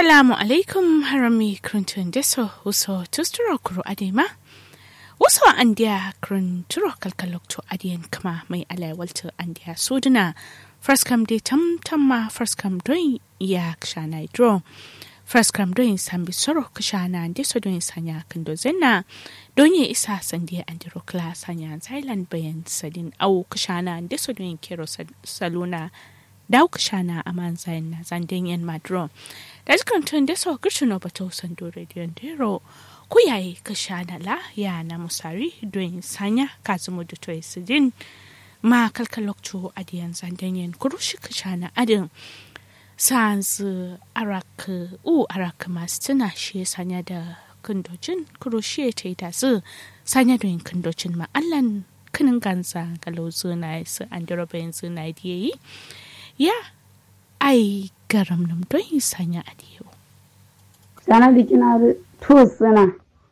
Assalamu alaikum harami kruntun deso uso tusturo kuro adema. Uso andiya krunturo kalkalokto adiyan kama mai alaiwalta andiya suduna. Fraskam de tam tamma fraskam doin ya kshana idro. Fraskam doin sambi soro kshana deso doin sanya kando zenna. Donye isa sandiya andiro kla sanya zailan bayan sadin au kshana deso doin kero saluna. Dau kshana aman zain na zanden yan madro. da jikan tun da so girshin no bato sando rediyon dero ku yayi ka shana la ya na musari don sanya kazumu da toy sidin ma kalkalokto adiyan zandanyen kurushi ka shana adin sans arak u arak masu tuna shi sanya da kundocin kurushi ta yi tasu sanya don kundocin ma'allan kinin ganza galozu na su an dirabayin su na yi ya ai garam nam don yi sanya a diyo. Sana da kina da to suna.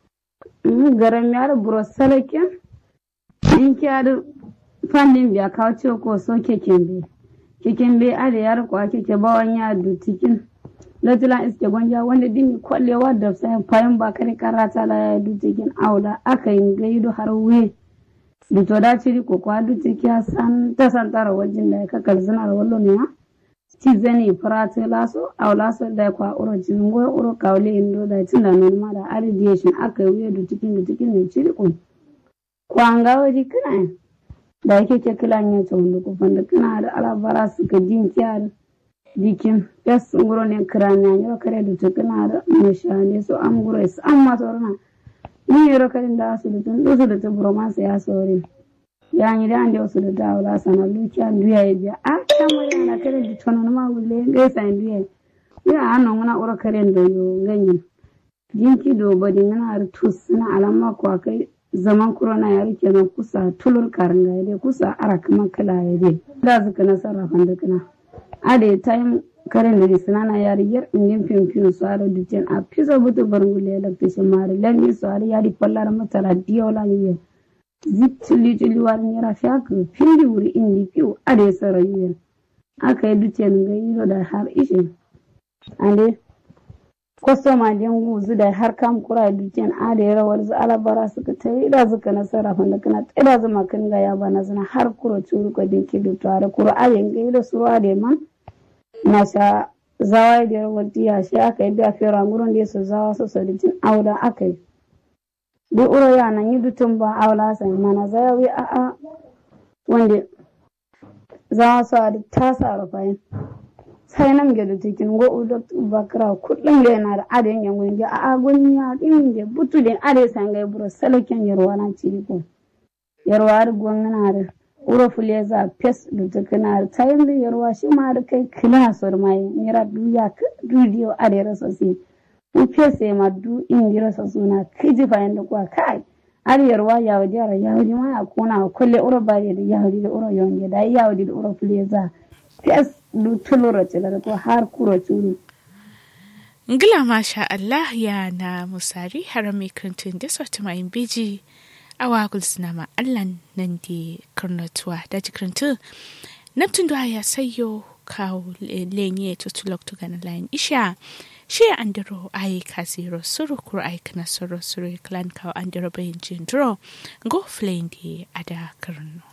Garam ya da buro salakin. In ki da fannin biya kawo ce ko so keken be. Keken be a da yar kwa keke bawan ya du tikin. Latilan iske gwanja wanda dimi kwallewa da sai fayin ba kare karata la ya du tikin aula aka yi gaido har we. Da to da ciri ko kwa du tikiya san ta san tara wajen da ya kakar zinar wallo ne ha. ci zani farate laso aw laso da kwa uro jingo uro kawle indo da tinda non ma da aridation aka yi da cikin da cikin ne ciri kun kwanga waji kana da yake ke kila ne to wanda ku fanda kana da alabara su ka jin kiyar dikin yes nguro ne kiranya ne kare da to kana da mashane so am guro is amma to rana ni yoro kare da su da tun su da to bromance ya sore yani da ande wasu da dawla sana lukiya duya ya biya a kamar yana kare da tono ma wule ga sa duya ya ano ngana ura kare da yo ganyen jinki do bodi ngana ar tus na alama ko kai zaman corona ya rike na kusa tulur karanga ya kusa ara kuma kala ya dai da zuka na sarrafa da kana ade time karen da sinana ya riyar indin fimfim su ara dutsen a pisa butu barngule da fishin mari lami su ara ya di pallar matala diyola yiyen zittili tili wani yara fiaka fili wuri indi piu ade sara yuyen aka yi dutsen ga yiro da har ishe ande kwastoma den guzu da har kam kura dutsen ade rawar zu alabara suka ta yi da suka nasara fanda kana tsira zama kan ga ya bana zana har kuro curu ko din ki dutu are kuro ade ga yiro suru ade man na sha zawa da rawar tiya shi aka yi da fera ngurun da su zawa su saditin auda aka yi duk uro yana yi dutun ba aula sai mana zayawi a a wanda za su a ta sa rufayin sai nan ga da cikin go udo bakra kullum ga yana da adin yan gun ga a gun ya din ga butu din ade san ga buro salakin yarwa na ciri ko yarwa da gun na da uro fule za pes da tukuna da tayin da yarwa shi ma da kai kila sor mai mira duya ka dudiyo ade rasa sai upese madu ingira sasuna kiji fayin da kwa kai ariyarwa yawadi ara yawadi ma akuna kulle uro bari da yawadi da uro yonge da yawadi da uro fuleza pes du tulura tilar ko har kuro tulu ngila masha Allah ya na musari harami kantun da sauti mai biji awa gulsuna ma Allah nan di karnatuwa da jikirintu Neptun da ya sayo kawo lenye tutulok tugana layin isha shi andiro ai kasiro suru kur ai kana suru suru klan kawo andiro bayin jindro go flendi ada karno